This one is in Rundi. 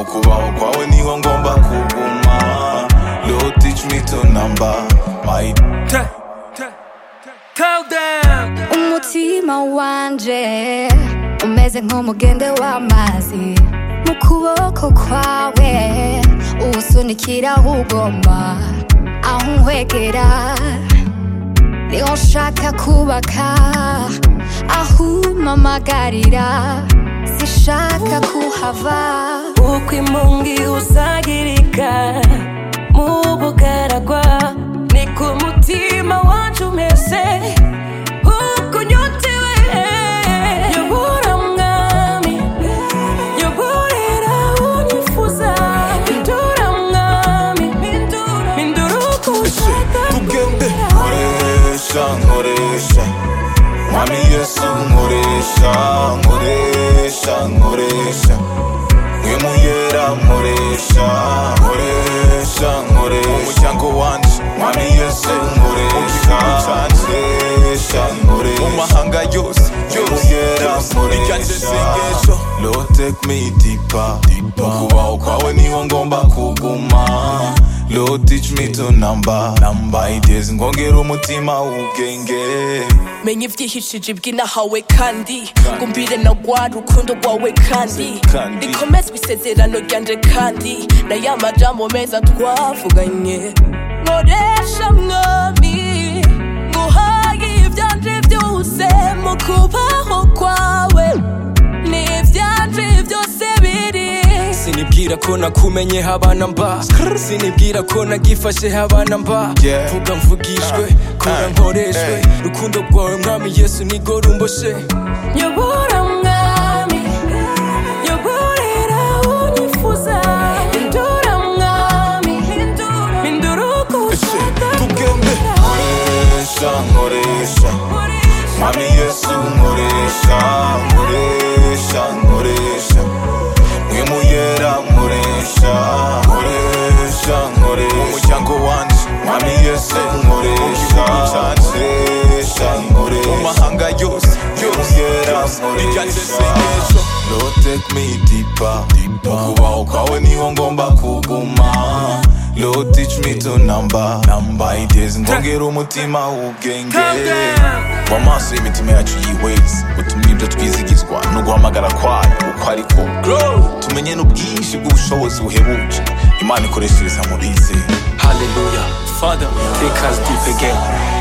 kubaho kwawe niho ngomba kuguma Lord teach me to number my Tell, tell, tell them. umutima wanje umeze nk'umugende w'amazi mu kuboko kwawe uwusunikira aho ugomba aho unkwegera niho nshaka kubaka aho umpamagarira sishaka kuhava uko imungi usagirika mu bugaragwa ni ku mutima wacu umeze uko unyotewe yobora mwami yoborera unyifuza hindura mwami hindura uko ushaka tugende nkoresha nkoresha mwami yesu nkoresha nkoresha nkoresha mwimuyera nkoresha nkoresha nkoresha umuryango wanje mwami yesu nkoresha nkoresha nkoresha mu mahanga yose mwimuyera nkoresha Lord take me deeper mu kubaho kwawe niho ngomba kuguma Lord teach me to number number ideas ngongera umutima ubwenge menya ibyihishije iby'inahawe kandi ngumbire na rwa rukundo rwawe kandi Kandi. rikomezwa isezerano ryanje kandi na ya majambo meza twavuganye nkoresha mwami nguhaye ibyanje byose mu kubaho kwawe n'ibyanje byose biri sinibwira ko nakumenye habana mba sinibwira ko nagifashe habana mba Yeah. vuga mvugishwe kora Ah. nkoreshwe Hey. rukundo rwawe mwami yesu nigo rumboshe Yobora mwami Yoborera unyifuza Hindura mwami Hindura uko ushaka tugende nkoresha nkoresha mwami yesu nkoresha nkoresha nkoresha mwimuyera nkoresha nkoresha nkoresha umuryango wanje mwami yesu nkoresha nkoresha nkoresha mu mahanga yose mwimuyera nkoresha Lord take me deeper mu kubaho kwawe niho ngomba kuguma Lord teach me to number number ideas ngongera umutima ubwenge mu maso y'imitima yacu yihweza utumye ibyo twizigizwa no guhamagara kwayo uko ariko tumenye n'ubwinshi bw'ubushobozi buhebuje imana ikoreshereza mu bizera haleluya father take us deep again